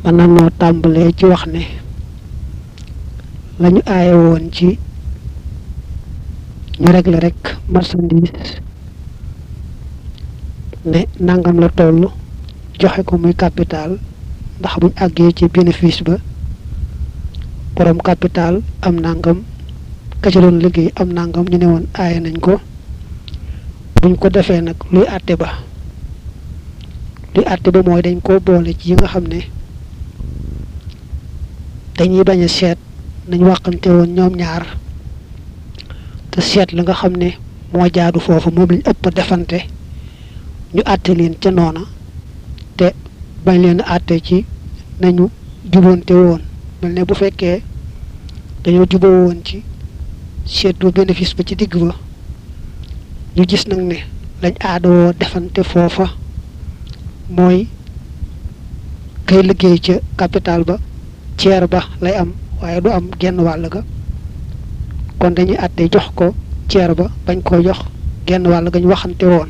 mën na noo tàmbalee ci wax ne lañu aaye woon ci ñu régler rek marchandise ne nangam la toll joxe ko muy capital ndax buñ àggee ci bénéfice ba borom capital am nangam ka ci doon liggéey am nangam ñu ne woon aaye nañ ko buñ ko defee nag luy àtte ba luy àtte ba mooy dañ koo boole ci yi nga xam ne dañuy bañ a seet nañ waxante woon ñoom ñaar te seet la nga xam ne moo jaadu foofu moom lañ ëpp defante ñu àtte leen ca noona te bañ leen àtte ci nañu jubonte woon mel ne bu fekkee dañoo juboo woon ci seetu bénéfice ba ci digg ba ñu gis nag ne lañ aadawoo defante foofa mooy kay liggéey ca capital ba ceer ba lay am waaye du am genn wàll ga kon dañuy àtte jox ko ceer ba bañ koo jox genn wàll ga ñu waxante woon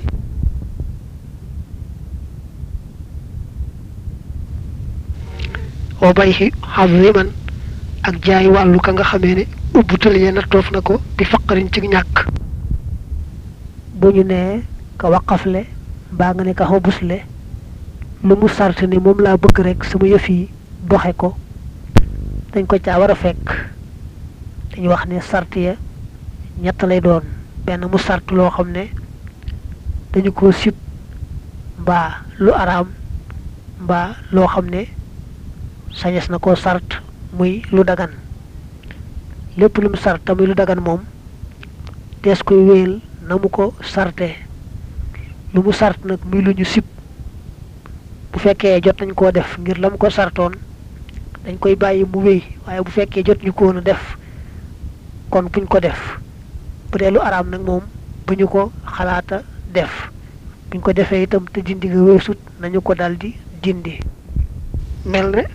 oo bay xi xaziman ak jaay wàllu ka nga xamee ne ubbutal yee nattoof na ko bi faqarin ci ñàkk bu ñu nee ka waqafle mbaa nga ne ka xobusle lu mu sart ni moom laa bëgg rek sama yëf yi doxe ko dañ ko caa war a fekk dañuy wax ne sart ya ñett lay doon benn mu sart loo xam ne dañu ko sib mbaa lu araam mbaa loo xam ne sañes na koo sart muy lu dagan lépp lu mu sart muy lu dagan moom dees koy wéyal na mu ko sarte lu mu sart nag muy lu ñu sib bu fekkee jot nañ koo def ngir la mu ko sartoon dañ koy bàyyi mu wéy waaye bu fekkee jot ñu ko woon a def kon buñ ko def bu dee lu araam nag moom bu ñu ko xalaata def buñ ko defee itam te dindi nga weesut nañu ko daldi dindi mel ne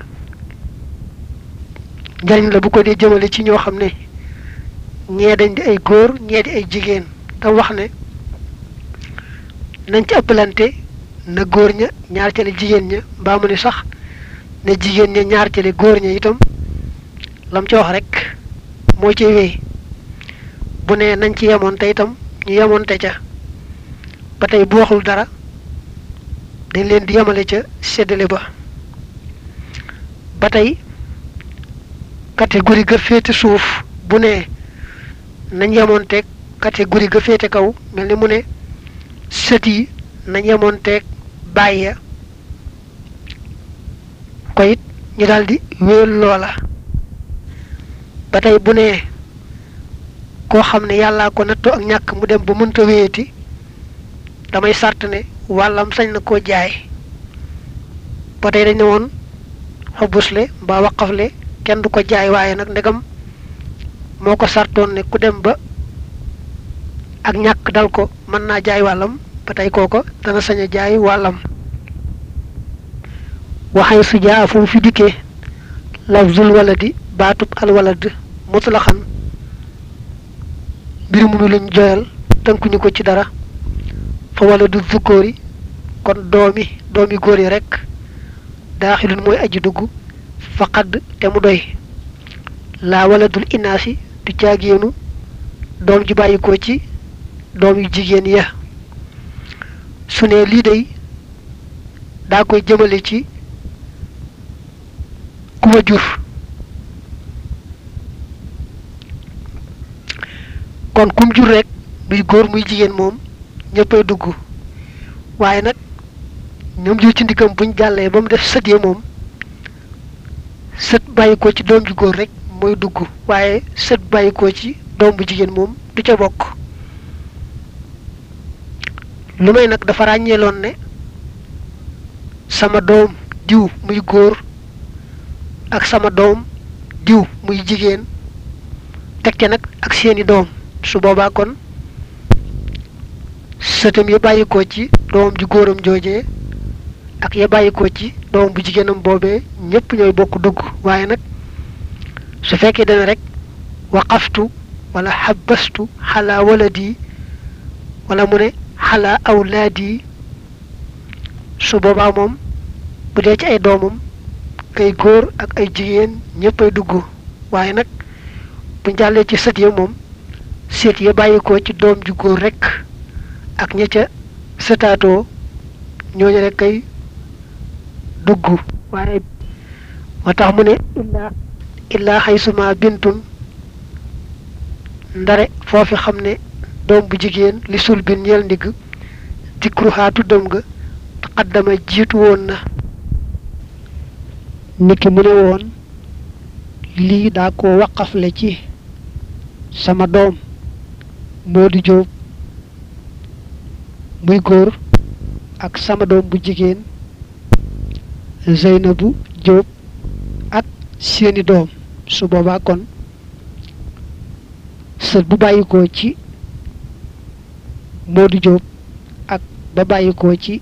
njariñ la bu ko dee jëmale ci ñoo xam ne ñee dañ di ay góor ñee di ay jigéen te wax ne nañ ci ëppalante na góor ña ñaar cale jigéen ña mbaa mu ne sax ne jigéen ña ñaar cale góor ña itam lam ci wax rek moo ci wéy bu ne nañ ci yemoon te itam ñu yemoon te ca ba tey bu waxul dara dañ leen di yemale ca séddale ba ba tey catégorie ga féete suuf bu ne nañ yemoon teeg catégorie ga féete kaw mel ni mu ne sët yi nañ yemoon teeg bàyyi ko it ñu daldi wéyal loola ba tey bu ne koo xam ne yàllaa ko nattoo ak ñàkk mu dem ba mënta wéyati damay sart ne wàllam sañ na koo jaay ba tey dañ ne woon xobusle mbaa waqafle kenn du ko jaay waaye nag ndegam moo ko sartoon ne ku dem ba ak ñàkk dal ko mën naa jaay wàllam ba tey kooko dana sañ a jaay wàllam waxay su jaa fu mu fi dikkee lafzul waladi baatub alwalad mutlaxan mbir mu mi luñ joyal tënkuñu ko ci dara fa waladu zukóori kon doomi doomi góor yi rekk daaxilun mooy aji dugg faqad te mu doy laa waladul inaasi du caagéenu doom ji bàyyi ko ci doom yu jigéen ya su ne lii day daa koy jëmale ci ku ma jur kon kum jur rek muy góor muy jigéen moom ñëppay dugg waaye nag ñoom jur ci ndiggam buñ jàllee ba mu def sët ya moom sët bàyyi ko ci doom ju góor rek mooy dugg waaye sët bàyyi ko ci doom bu jigéen moom du ca bokk lu may nag dafa ràññeeloon ne sama doom diw muy góor ak sama doom diw muy jigéen teg ca nag ak seeni doom su boobaa kon sëtam ya bàyyi ko ci doom ju góoram joojee ak ya bàyyi ko ci doom bu jigéenam boobee ñëpp ñooy bokk dugg waaye nag su fekkee dana rek waqaftu wala xabastu xalaa waladi wala mu ne xalaa awlaadi su boobaa moom bu dee ci ay doomam kay góor ak ay jigéen ñëppay dugg waaye nag bu jàllee ci sët ya moom sët ya bàyyi ko ci doom ju góor rekk ak ña ca sëtaatoo ñooñu rek kay dugg waaye moo tax mu ne illaa illaa xaysuma bintun ndare foofi xam ne doom bu jigéen li sul bin ñeel ndigg dikruhaa tuddam nga taqaddama jiitu woon na niki mu ne woon lii daa ko waqafle ci sama doom moo di jóob muy góor ak sama doom bu jigéen Zeynabu Jóob ak seeni doom su boobaa kon sët bu bàyyikoo ci Moodu Jóob ak ba bàyyikoo ci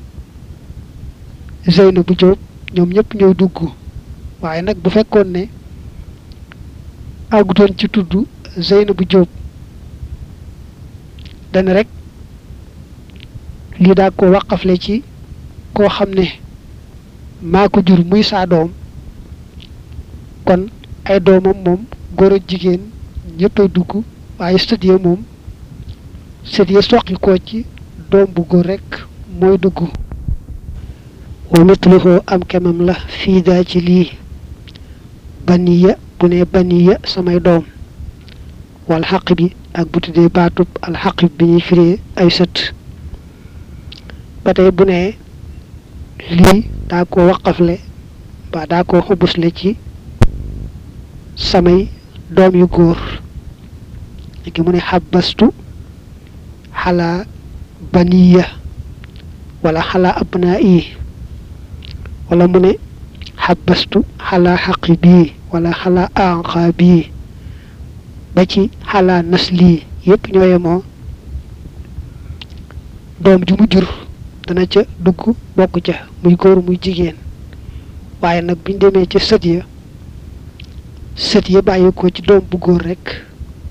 Zeynabu Jóob ñoom ñëpp ñooy dugg waaye nag bu fekkoon ne àggutoon ci tudd Zeynabu Jóob dana rek lii daa ko waqafle ci koo xam ne maa ko jur muy saa doom kon ay doomam moom góor ak jigéen ñëppay dugg waaye sët ya moom sët ya soqi ko ci doom bu góor rekk mooy dugg wa mitluhu am kemam la fii daa ci lii baniya bu ne baniya samay doom wal xaq bi ak bu tuddee baatub al xaq bi ñuy firee ay sët ba tey bu ne lii daa ko waqafle ba daa ko xubusle ci samay doom yu góor léegi mu ne xabastu xalaa baniya wala xalaa abnaa yi wala mu ne xabastu xalaa xaqi bii wala xalaa anqa bii ba ci xalaa nasli yépp ñoo yemoo doom ju mu jur dana ca dugg bokk ca muy góor muy jigéen waaye nag biñ demee ca sët ya sët ya bàyyi ko ci doom bu góor rekk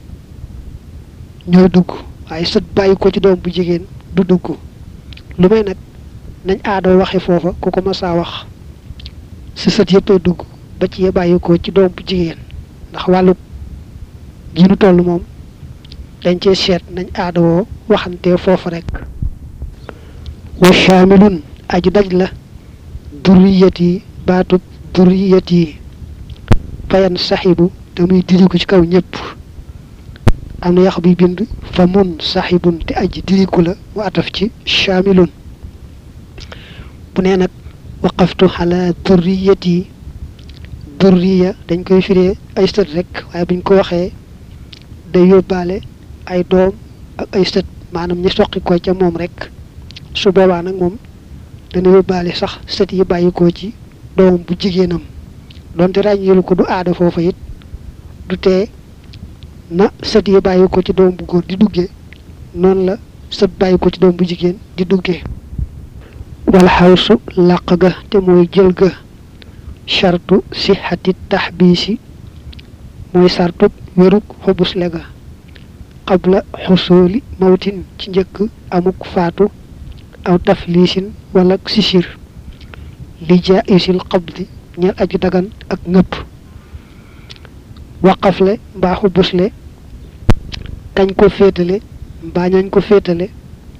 ñooy dugg waaye sët bàyyi ko ci doom bu jigéen du dugg lu may nag nañ aadoo waxe foofa ku ko masaa wax si sët yëppay dugg ba ci ya bàyyi ko ci doom bu jigéen ndax wàllu gi nu toll moom dañ cee seet nañ aadawoo waxante foofa rekk wa shaamilun aju daj la durriyat yi baatub durriyat yi fayan saxibu te muy diriku ci kaw ñëpp am na yax bi bind fa mun saxibun te aji diriku la wa ataf ci shaamilun bu nee nag waqaftu xala durriyat yi durriya dañ koy firee ay sët rek waaye buñ ko waxee day yóbbaale ay doom ak ay sët maanaam ñi soqi ko ca moom rek su boobaa nag moom dana yóbbaale sax sët yi bàyyi ko ci doom bu jigéenam donte ràññeelu ko du aada foofa it du tee na sët yi bàyyi ko ci doom bu góor di duggee noonu la sët bàyyi ko ci doom bu jigéen di duggee wala xawsu làq ga te mooy jël ga chartu sixati taxbiisi mooy sartub wérug xubusle ga qabla xusooli mawtin ci njëkk amuk faatu aw tafliisin wala sisir li jaisil qabdi ñeel aju dagan ak ngëpp waqafle mbaa xubusle kañ ko féetale mbaa ñañ ko féetale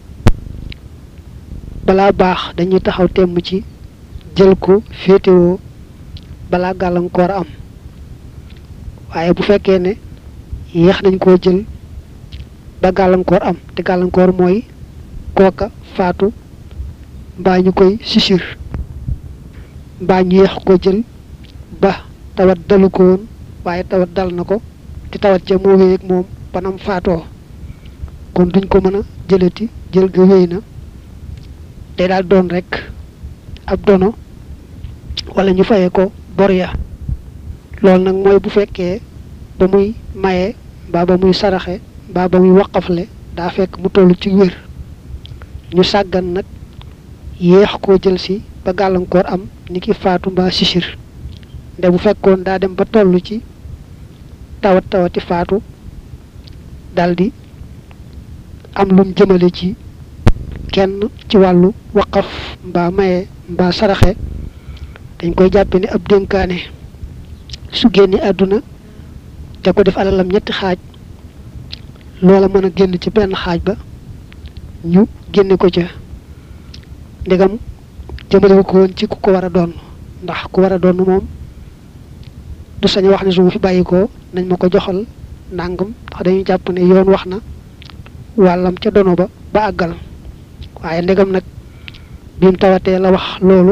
balaa baax dañuy taxaw temm ci jël ko féetewoo balaa gàllankoor am waaye bu fekkee ne yéex nañ koo jël ba gàllankoor am te gàllankoor mooy kooka faatu mbaa ñu koy sisir mbaa ñu yéex ko jël ba tawat dalu ko woon waaye tawat dal na ko te tawat ja moo wéy ak moom banam faatoo kon duñ ko mën a jëlati jël ga wéy na day daal doon rek ab dono wala ñu fayee ko bor ya loolu nag mooy bu fekkee ba muy maye mbaa ba muy saraxe mbaa ba muy waqafle daa fekk mu toll ci wér ñu sàggan nag yéex koo jël si ba gàllankoor am ni ki faatu mbaa sisir nde bu fekkoon daa dem ba toll ci tawat tawati faatu daldi am lum jëmale ci kenn ci wàllu waqaf mbaa maye mbaa saraxe dañ koy jàppe ni ab dénkaane su génne àdduna te ko def alalam ñetti xaaj loola mën a génn ci benn xaaj ba ñu génne ko ca ndegam jëmale ko woon ci ku ko war a doon ndax ku war a doon moom du sañ wax ne su ma fi bàyyi ko nañ ma ko joxal ndàngam ndax dañuy jàpp ne yoon wax na wàllam ca dono ba ba àggal waaye ndegam nag bi mu tawatee la wax loolu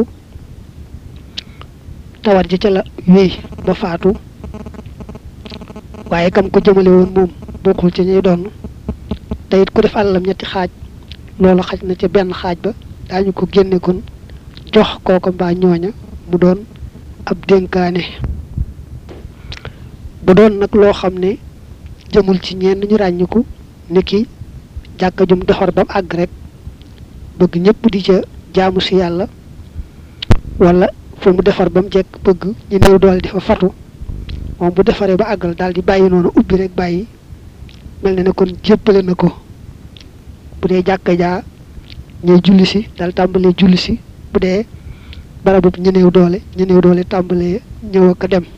tawat ji ca la wéy ba faatu waaye kam ko jëmale woon moom bokkul ci ñuy doon te it ku def alalam ñetti xaaj loolu xaj na ca benn xaaj ba daañu ko génne kon jox kooko mbaa ñooña mu doon ab dénkaane bu doon nag loo xam ne jëmul ci ñenn ñu ràññiku ni ki jàkka jum defar ba mu àgg rek bëgg ñëpp di ca jaamu si yàlla wala fu mu defar ba mu jekk bëgg ñu néew doole di fa fatu moom bu defaree ba àggal daal di bàyyi noonu ubbi rek bàyyi mel na ne kon jéppale na ko bu dee jàkka jaa ñuy julli si daal tàmbalee julli si bu dee barabu ñu néew doole ñu néew doole tàmbalee ñëw ak a dem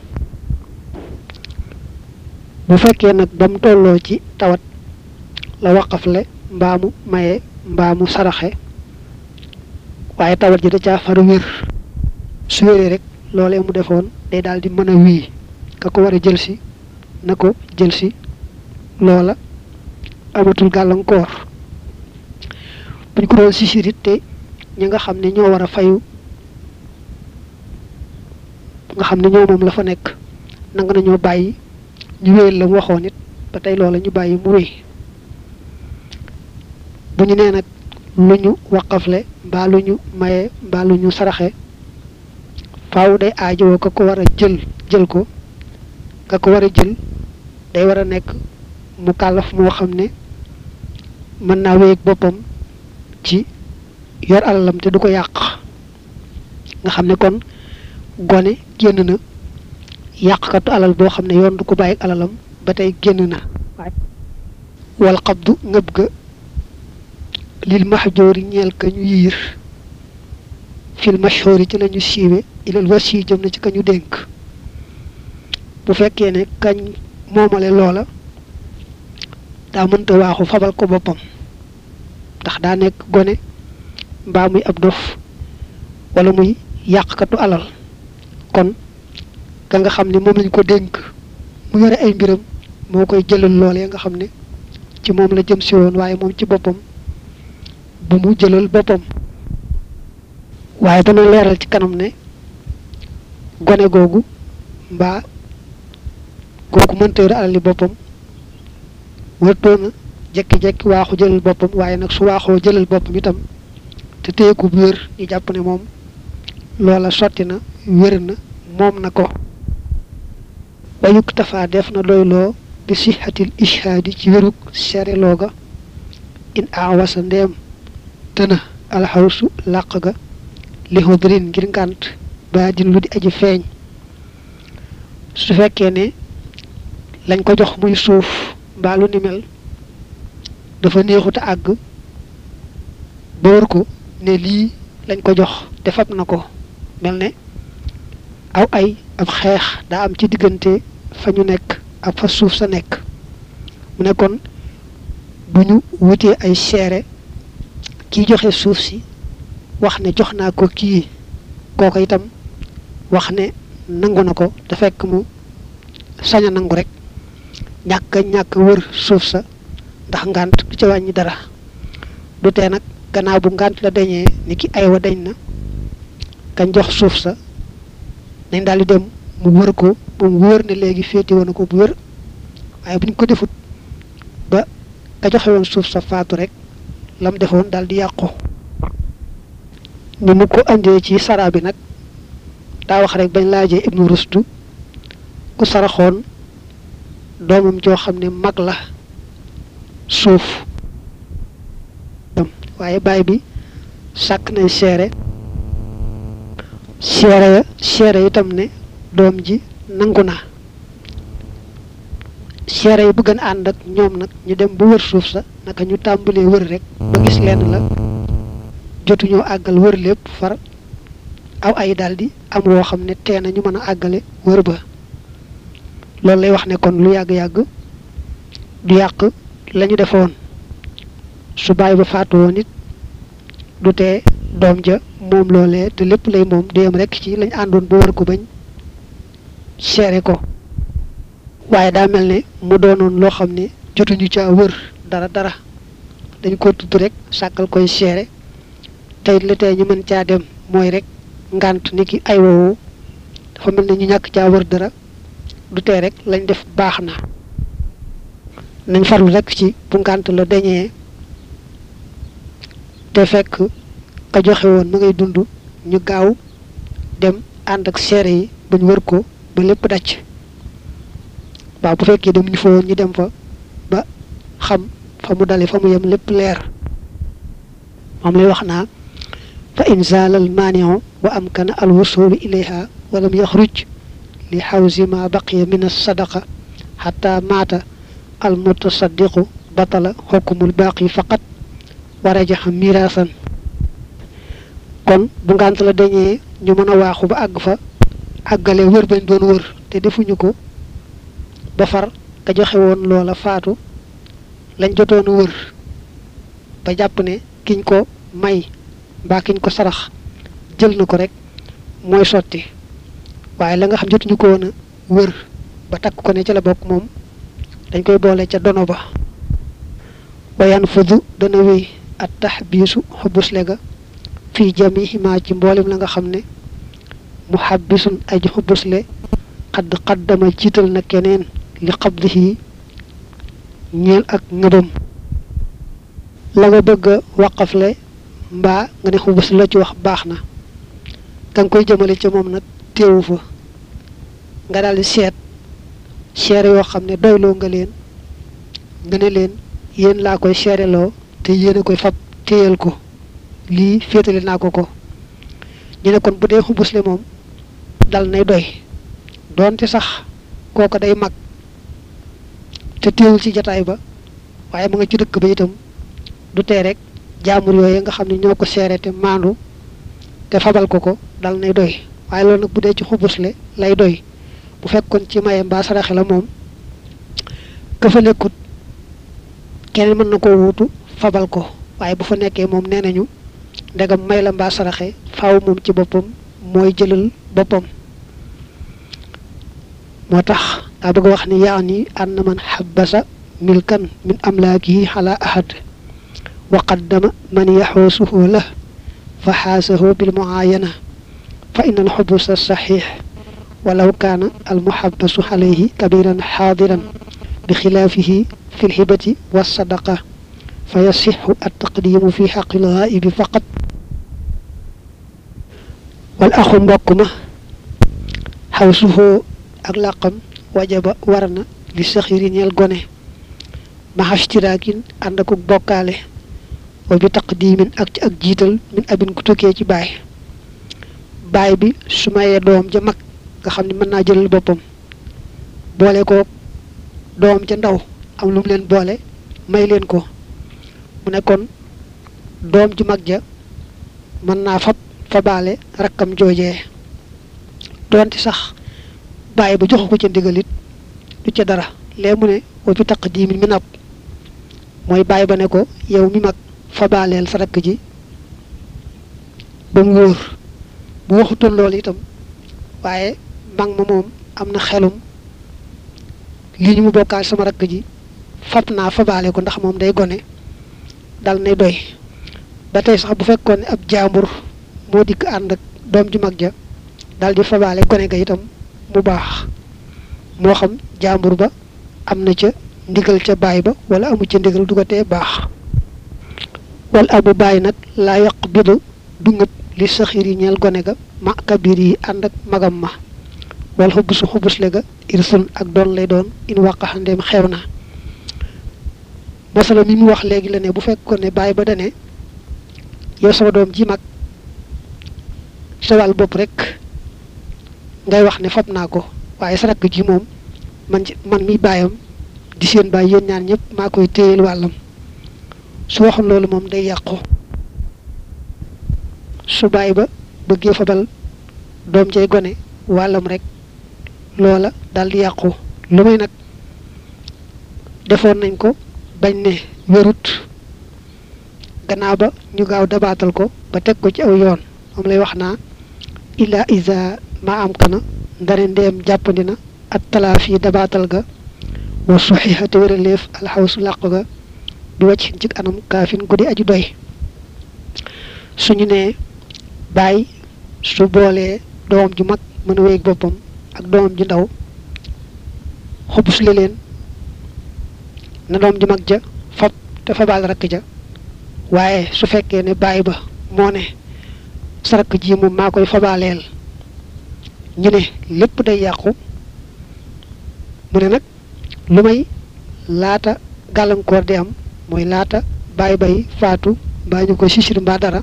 bu fekkee nag ba mu tolloo ci tawat la waqafle mbaamu maye mbaamu saraxe waaye tawat ji da caa far wér su wéree rek loolee mu defoon day daal di mën a wii ka ko war a jël si na ko jël si loola amatul gàllankoor buñ ko doon si sirit te ñi nga xam ne ñoo war a fayu nga xam ne ñoo moom la fa nekk nanga nañoo bàyyi ñu wéyal la mu waxoon it ba tey loola ñu bàyyi mu wéy bu ñu nee nag lu ñu waqafle mbaa lu ñu maye mbaa lu ñu saraxe faaw day aajowoo ka ko war a jël jël ko ka ko war a jël day war a nekk mu kàllaf moo xam ne mën naa wéyeg boppam ci yor alalam te du ko yàq nga xam ne kon gone génn na yàqkatu alal boo xam ne yoon du ko bàyyi alalam ba tey génn na wal xabdu ngëb ga lil mahjoori ñeel ka ñu yiir fil mashhoori ci lañu siiwe ilal wasi jëm na ci ka ñu dénk bu fekkee ne kañ moomale loola daa mënta waaxu fabal ko boppam ndax daa nekk gone mbaa muy ab dof wala muy yàqkatu alal kon ka nga xam ne moom lañ ko dénk mu yore ay mbiram moo koy jëlal loolee nga xam ne ci moom la jëm si woon waaye moom ci boppam bu mu jëlal boppam waaye dana leeral ci kanam ne gone googu mbaa googu mënta yore alali boppam wartoona jekki-jekki waaxu jëlal boppam waaye nag su waaxoo jëlal boppam itam te téyeku bu wér ñu jàpp ne moom loola sotti na wér na moom na ko wayuk tafaa def na doyloo bi sixatil ishaadi ci wérug sereloo ga in awasa ndeem tëna alxawsu làq ga li xudrin ngir ngànt ba din lu di aji feeñ su fekkee ne lañ ko jox muy suuf mbaa lu ni mel dafa neexuta àgg ba wër ko ne lii lañ ko jox te fab na ko mel ne aw ay ab xeex daa am ci diggante fa ñu nekk ak fa suuf sa nekk mu ne kon bu ñu wutee ay seere kiy joxe suuf si wax ne jox naa ko kii kooko itam wax ne nangu na ko te fekk mu sañ a nangu rek ñàkk ñàkk wër suuf sa ndax ngànt du ca wàññi dara du tee nag gannaaw bu ngànt la dañee ni ki aywa dañ na kañ jox suuf sa nañ daal di dem mu wër ko ba mu wër ne léegi féeti woon na ko bu wër waaye buñ ko defut ba ka joxe woon suuf sa faatu rek lam defoon daal di yàqu ni mu ko andee ci sara bi nag daa wax rek bañ laajee ibnu rustu ku saraxoon doomam joo xam ne mag la suuf waaye baay bi sàkk nañ seere seere ya seere itam ne doom ji nangu na seere yi bëgg a ànd ak ñoom nag ñu dem ba wër suuf sa naka ñu tàmbalee wër rek ba gis lenn la jotuñoo àggal wër lépp far aw ay daldi am woo xam ne tee na ñu mën a àggale wër ba loolu lay wax ne kon lu yàgg-yàgg du yàq la ñu defoon su bàyyi ba faatu woon it du tee doom ja moom loolee te lépp lay moom du yem rekk ci lañ àndoon ba wër ko bañ seere ko waaye daa mel ne mu doonoon loo xam ne jotuñu ca wër dara dara dañ ko tudd rek sàkkal koy seere tey la tey ñu mën caa dem mooy rek ngànt ni ki ay woowu dafa mel ne ñu ñàkk caa wër dara du tee rek lañ def baax na nañ farlu rek ci bu ngànt la dañee te fekk ka joxe woon ma ngay dund ñu gaaw dem ànd ak seere yi bañ wër ko ba lépp dacc waaw bu fekkee dem ñu fa woon ñu dem fa ba xam fa mu dale fa mu yem lépp leer moom lay wax naa fa in zaalal maaniu wa amkana al wusulu ilayha walam yaxruj li xawsi ma baqiya min alsadaqa xata maata al mutasaddiqu batala xukmul baaqi faqat wa rajaxa miraasan kon bu ngànt la dañee ñu mën a waaxu ba àgg fa àggale wër bañ doon wër te defuñu ko ba far ka joxe woon loola faatu lañ jotoon wër ba jàpp ne kiñ ko may mbaa kiñ ko sarax jël na ko rek mooy sotti waaye la nga xam jotuñu ko woon a wër ba takk ko ne ca la bokk moom dañ koy boole ca dono ba wayan fudu dana wéy at tax biisu xubusle ga fii jamihima ci mboolem la nga xam ne mu xabbisun aji xubusle xadd xaddama jiital na keneen li xabdihi ñeel ak ngëbam la nga bëgg a waqafle mbaa nga ne xubus la ci wax baax na ka nga koy jëmale ca moom nag téewu fa nga daal di seet seere yoo xam ne doyloo nga leen nga ne leen yéen laa koy seereloo te yéen a koy fab téyal ko lii féetale naa ko ko ñu ne kon bu dee xubusle moom dal nay doy doonte sax kooko day mag te téewul ci jataay ba waaye ma nga ci dëkk ba itam du tee rek jaamur yooyu nga xam ne ñoo ko seere te maandu te fabal ko ko dal nay doy waaye loolu nag bu dee ci xubusle lay doy bu fekkoon ci maye mbaa saraxe la moom ka fa nekkut keneen mën na koo wuutu fabal ko waaye bu fa nekkee moom nee nañu ndegam may la mbaa saraxe faaw moom ci boppam mooy jëlal boppam moo tax daa bëgg a wax ni yaa ni ànd man xabasa milkan min amlaakihi xala ahad wa qaddama man yaxoosuhu la fa xaasahu bil muayana fa inna al xubusa saxiix walaw kaana al muxabasu alayhi kabiran xaadiran bi xilaafihi fi lxibati wa sadaqa fa yasixu altaqdimu fi xaqi lgaa'ibi faqat wal axu mbokk ma xawsuhu ak làqam wajaba war na li saxiri ñeel gone maxastiraakin ànd ak bokkaale wa bi taqdimin ak ci ak jiital min abin ku tukkee ci baay baay bi su mayee doom ja mag nga xam ne mën naa jëlal boppam boole ko doom ca ndaw am lu mu leen boole may leen ko mu ne kon doom ju mag ja mën naa fab fabaale rakkam joojee doonte sax bàyyi ba joxu ko ca ndigalit du ca dara lee mu ne wa bi taqdimin mi nab mooy bàyyi ba ne ko yow mi mag fabaaleel sa rakk ji ba mu wóor bu waxutoon loolu itam waaye mag ma moom am na xelum lii ñu mu bokkaal sama rakk ji fab naa fabaale ko ndax moom day gone dal nay doy ba tey sax bu fekkoon ne ab jaambur moo dikk ànd ak doom ju mag ja dal di fabaale gone ga itam mu baax moo xam jaambur ba am na ca ndigal ca baay ba wala amu ca ndigal du ko tee baax wal abu baay nag laa yaq bidu du ngëb li saxir yi ñeel gone ga ma kabir yi ànd ak magam ma wal xubusu xubusle ga irsun ak doon lay doon in wàqaxandeem xew na masala mi mu wax léegi la ne bu fekkoon ne baay ba dane yow sama doom ji mag sa wàll bopp rek ngay wax ne fab naa ko waaye sa rakk ji moom man man mi baayam di seen baay yéen ñaan ñëpp maa koy téyel wàllam su waxoon loolu moom day yàqu su baay ba bëggee fabal doom cay gone wàllam rek loola daal di yàqu lu may nag defoon nañ ko bañ ne wérut gannaaw ba ñu gaaw dabaatal ko ba teg ko ci aw yoon moom lay wax naa illa isa ma am kana ndare ndeem jàppandi na at talaafi dabaatal ga wa suxiha te wéraleef alxawsu làq ga bi wàcc ci anam kaafin guddi aju doy suñu nee bàyyi su boolee doom ju mag mën a wéeg boppam ak doom ju ndaw xobus li leen na doom ju mag ja fab te fabaal rakk ja waaye su fekkee ne bàyyi ba moo ne sa rakk ji moom maa koy fabaaleel ñu ne lépp day yàqu mu ne nag lu may laata gàllankoor di am mooy laata bàyyi bay faatu mbaa ñu ko sisir mbaa dara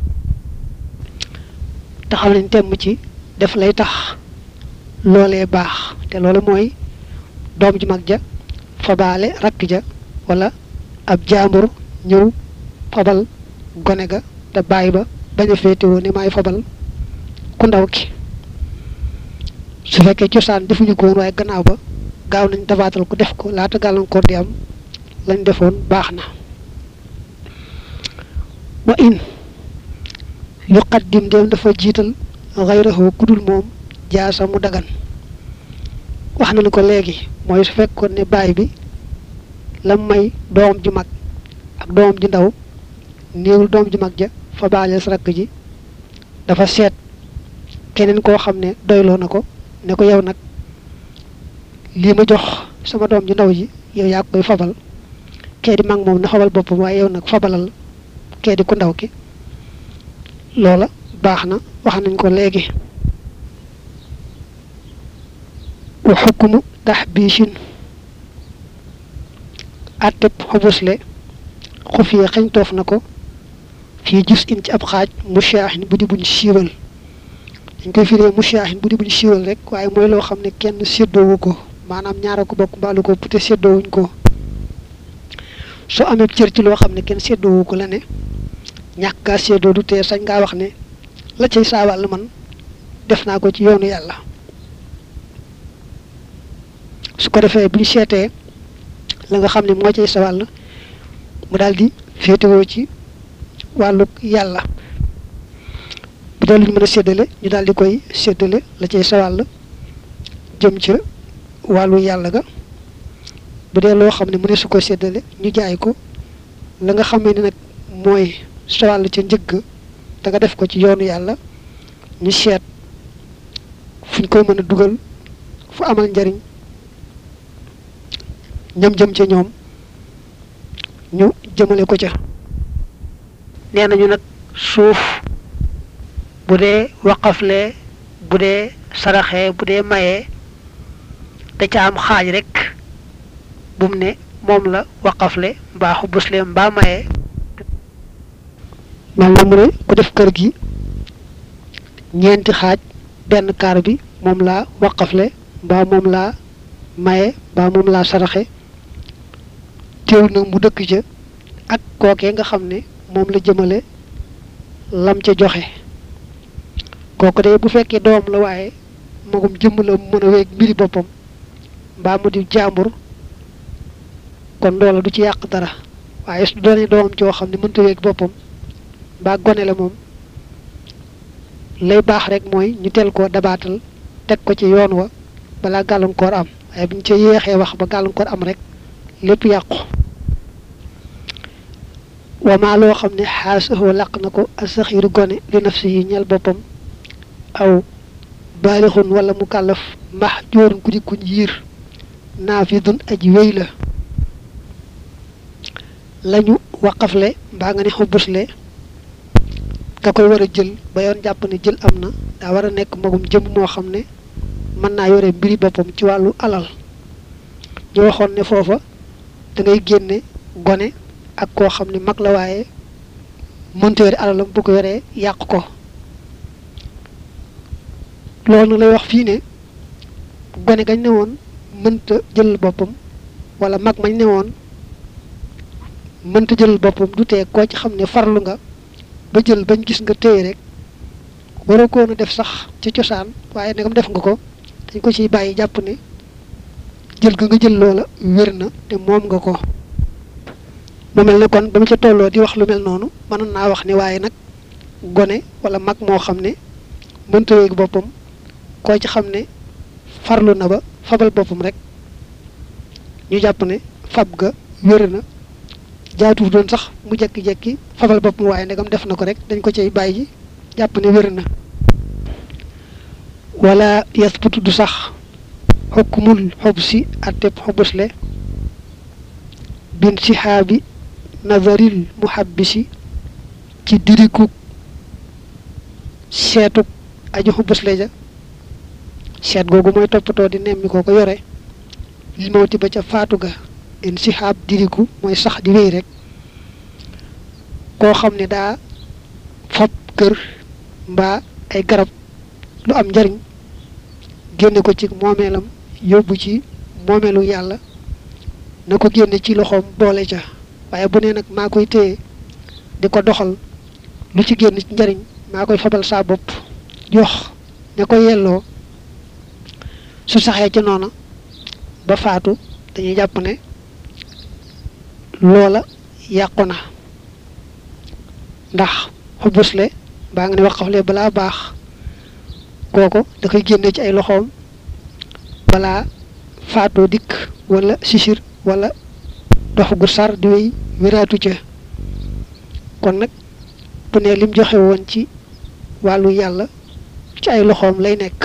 taxaw nañ temm ci def lay tax loolee baax te loolu mooy doom ju mag ja fabaale rakk ja wala ab jaambur ñëw fabal gone ga te bàyyi ba bañ a féetewoo ni maay fabal ku ndaw ki su fekkee cosaan defuñu ko woon waaye gannaaw ba gaaw nañ dabaatal ko def ko laata gàllankoor di am lañ defoon baax na wa in yuqaddim dem dafa jiital xayrahu kudul moom jaasa mu dagan wax nañu ko léegi mooy su fekkoon ne baay bi lam may doom ju mag ak doom ju ndaw néewul doom ju mag ja fa baaleel sa rakk ji dafa seet keneen koo xam ne doyloo na ko ne ko yow nag lii ma jox sama doom ju ndaw ji yow yaa koy fabal kee di mag moom na fabal boppam waaye yow nag fabalal kee di ku ndaw ki loola baax na wax nañ ko léegi wa xukkumu taxbiishin atteb xobusle xufiye xañ toof na ko fii gis in ci ab xaaj mushaahin bu di buñ siiwal dañ koy firee mushaahin bu di buñ siiwal rek waaye mooy loo xam ne kenn séddoowu ko maanaam ñaara ko bokk mbaalu ko pute séddoowuñ ko soo amee cër ci loo xam ne kenn séddoowu ko la ne ñàkk gaa séddoo du tee sañ ngaa wax ne la cay saawàll man def naa ko ci yoonu yàlla su ko defee bu ñu seetee la nga xam ne moo cay sa wàll mu daal di féetewoo ci wàllu yàlla bu dee lu ñu mën a séddale ñu daal di koy séddale la cay sa wàll jëm ca wàllu yàlla ga bu dee loo xam ne mu ne su ko séddale ñu jaay ko la nga xamee ne nag mooy sa wàll ca njëgg te nga def ko ci yoonu yàlla ñu seet fu ñu koy mën a dugal fu amal njariñ ñam jëm ca ñoom ñu jëmale ko ca nee nañu nag suuf bu dee waqaflee bu dee saraxee bu dee mayee da ca am xaaj rek bu mu ne moom la waqafle mbaa xubusle mbaa mayee mel na mu ne ku def kër gi ñeenti xaaj benn kaar bi moom laa waqafle mbaa moom laa maye mbaa moom laa saraxe teew nag mu dëkk ca ak kookee nga xam ne moom la jëmale lam ca joxe kooku de bu fekkee doom la waaye magum jëmm la mu mën a weeg mbiri boppam mbaa mu di jàmbur kon loola du ci yàq dara waaye su doonee doomam joo xam ne mënta weeg boppam mbaa gone la moom lay baax rek mooy ñu teel koo dabaatal teg ko ci yoon wa balaa gàllankoor am waaye bu ñu ca yéexee wax ba gàllankoor am rek lépp yàqu wamaa loo xam ne xaasahoo làq na ko asaxiiru gone li nafsi yi ñel boppam aw baalixun wala mu kàllaf mbax joorun ku di kuñ yiir naafidun aji wéy la lañu waqafle mbaa nga ne xobusle nga koy war a jël ba yoon jàpp ne jël am na daa war a nekk magum jëm moo xam ne mën naa yore mbiri boppam ci wàllu alal ñu waxoon ne foofa da ngay génne gone ak koo xam ne mag la waaye mënta yore alalam bu ko yoree yàq ko loolu lay wax fii ne gone gañ ne woon mënta jël boppam wala mag mañ ne woon mënta jël boppam du tee koo ci xam ne farlu nga ba jël bañ gis nga téye rek waroo koon a def sax ci cosaan waaye ndegam def nga ko dañ ko ciy bàyyi jàpp ne jël ga nga jël loola wér na te moom nga ko mu mel ne kon ba mu ca tolloo di wax lu mel noonu mënoon naa wax ne waaye nag gone wala mag moo xam ne mënta wéeg boppam koo ci xam ne farlu na ba fabal boppam rek ñu jàpp ne fab ga wér na jaatuuf doon sax mu jekki-jekki fabal boppam waaye ndegam def na ko rek dañ ko cay bàyyi jàpp ne wér na wala yasbutu du sax xukkumul xob si atteb xobusle bin sihaabi nazaril muhabbisi ci diriku seetuk aju xobusle ja seet googu mooy toppatoo di nemmi koo ko yore li mawti ba ca faatu ga in sihaab diriku mooy sax di wéy rek koo xam ne daa fab kër mbaa ay garab lu am njariñ génne ko ci moomeelam yóbbu ci moomeelu yàlla na ko génne ci loxoom boole ca waaye bu nee nag maa koy téye di ko doxal lu ci génn ci njariñ maa koy fabal saa bopp jox ña ko yelloo su saxee ca noona ba faatu dañuy jàpp ne loola yàqu na ndax xubusle baa nga ne waqafle balaa baax kooko da koy génne ci ay loxoom balaa faatoo dikk wala sisir wala dox gu sar di wéy wéraatu ca kon nag bu ne lim joxe woon ci wàllu yàlla ci ay loxoom lay nekk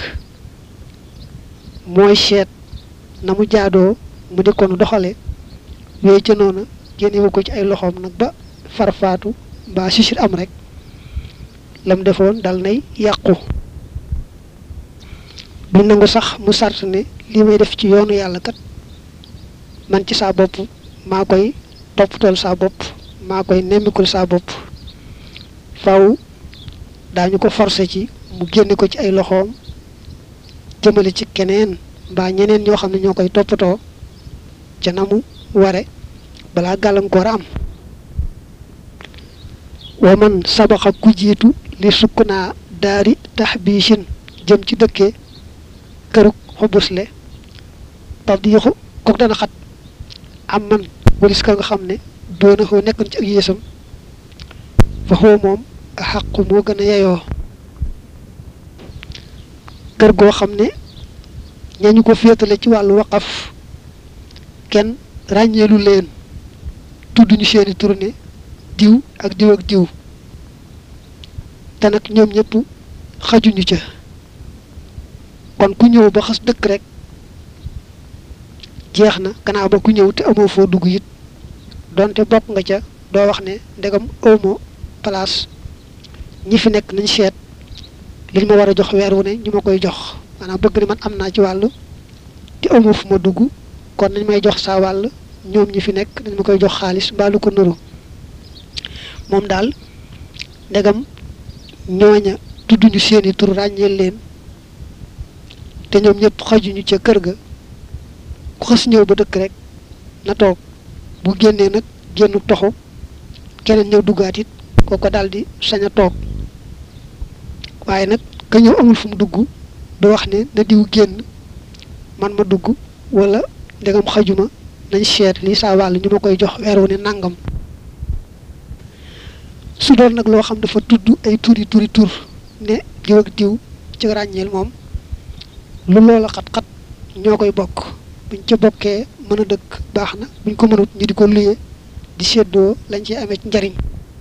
mooy seet na mu jaadoo mu di ko nu doxale wéy ca noona génnewu ko ci ay loxoom nag ba far faatu mbaa sisir am rek lam defoon dal nay yàqu bu nangu sax mu sart ne li may def ci yoonu yàlla kat man ci saa bopp maa koy toppatool saa bopp maa koy nemmikul saa bopp faw daañu ko forcé ci mu génne ko ci ay loxoom jëmale ci keneen mbaa ñeneen ñoo xam ne ñoo koy toppatoo ca na mu ware balaa gàllankoor am wa man sabaxa ku jiitu li sukk naa daari taxbiisin jëm ci dëkkee kërug xobusle tab di yoxu kook dana xat am man walis ka nga xam ne doona xoo nekkoon ci ak yéesam fa xoo moom a xàqu moo gën a yeyoo kër goo xam ne ñañu ko féetale ci wàllu waqaf kenn ràññeelu leen tudduñu seeni tourné diw ak diw ak diw te nag ñoom ñëpp xajuñu ca kon ku ñëw ba xas dëkk rek jeex na gannaaw ba ku ñëw te amoo foo dugg it donte bokk nga ca doo wax ne ndegam awmo place ñi fi nekk nañ seet liñ ma war a jox weer wu ne ñu ma koy jox maanaam bëgg ni man am naa ci wàll te amoo fu ma dugg kon nañ may jox saa wàll ñoom ñi fi nekk nañ ma koy jox xaalis mbaa lu ko nuru moom daal ndegam ñooña tudduñu seeni tur ràññeel leen te ñoom ñëpp xajuñu ca kër ga ku xas ñëw ba dëkk rek na toog bu génnee nag génnu toxu keneen ñëw duggaat it kooko daal di sañ a toog waaye nag ka ñëw amul fu mu dugg du wax ne na diw génn man ma dugg wala ndegam xajuma nañ seet lii saa wàll ñu ma koy jox weer wu ne nangam su doon nag loo xam dafa tudd ay turi turi tur ne diw ak diw ci ràññeel moom lu loola xat-xat ñoo koy bokk buñ ca bokkee mën a dëkk baax na buñ ko mënut ñu di ko luye di séddoo lañ ci amee ci njariñ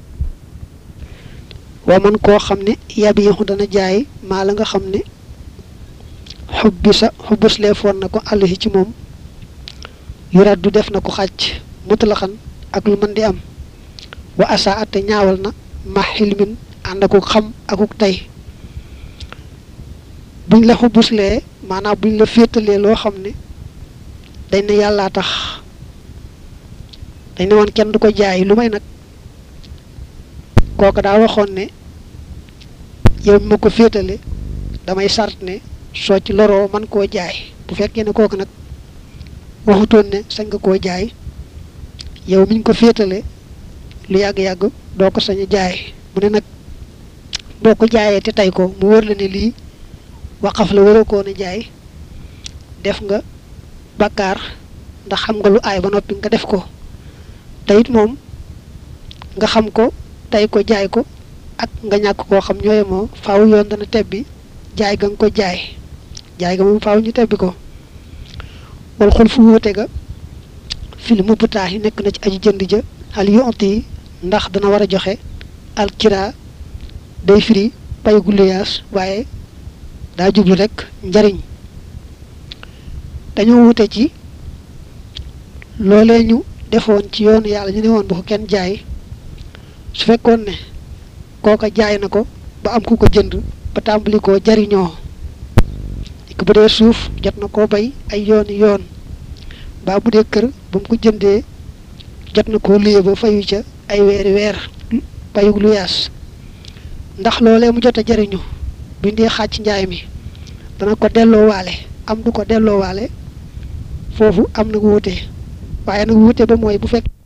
waa man koo xam ne yabi yaxu dana jaay maa la nga xam ne xubbi sa xubbus leefoon na ko àlluhi ci moom yurat du def na ko xàcc mutlaxan ak lu mën di am wa asa ate ñaawal na ma xilmin ànd akuk xam akuk tey buñ la xubuslee maanaam buñ la féetalee loo xam ne dañ ne yàllaa tax dañ ne woon kenn du ko jaay lu may nag kooka daa waxoon ne yow mi ma ko féetale damay sart ne soo ci loroo man koo jaay bu fekkee ne kooku nag waxutoon ne sañ nga koo jaay yow miñ ko féetale lu yàgg-yàgg doo ko sañ a jaay mu ne nag boo ko jaayee te tey ko mu wër la ne lii waqaf la waroo koo ne jaay def nga bakkaar ndax xam nga lu aay ba noppi nga def ko te it moom nga xam ko tey ko jaay ko ak nga ñàkk koo xam ñooye moo faaw yoon dana tebbi jaay ga nga ko jaay jaay ga moom faaw ñu tebbi ko wal xul fu wóote ga fil mu butaax yi nekk na ci aji jënd ja xal yonti yi ndax dana war a joxe alkira day firi pay gu luyaas waaye daa jublu rek njariñ dañoo wute ci loolee ñu defoon ci yoonu yàlla ñu ne woon bu ko kenn jaay su fekkoon ne kooka jaay na ko ba am ku ko jënd ba tàmbali koo jariñoo bu dee suuf jot na koo bay ay yooni yoon baa bu dee kër ba mu ko jëndee jot na koo luye ba fayu ca ay weeri weer payug lu yaas ndax loolee mu jot a jariñu buñ dee xàcc njaay mi dana ko delloo waale am du ko delloo waale foofu am na wuute waaye nag wuute ba mooy bu fekk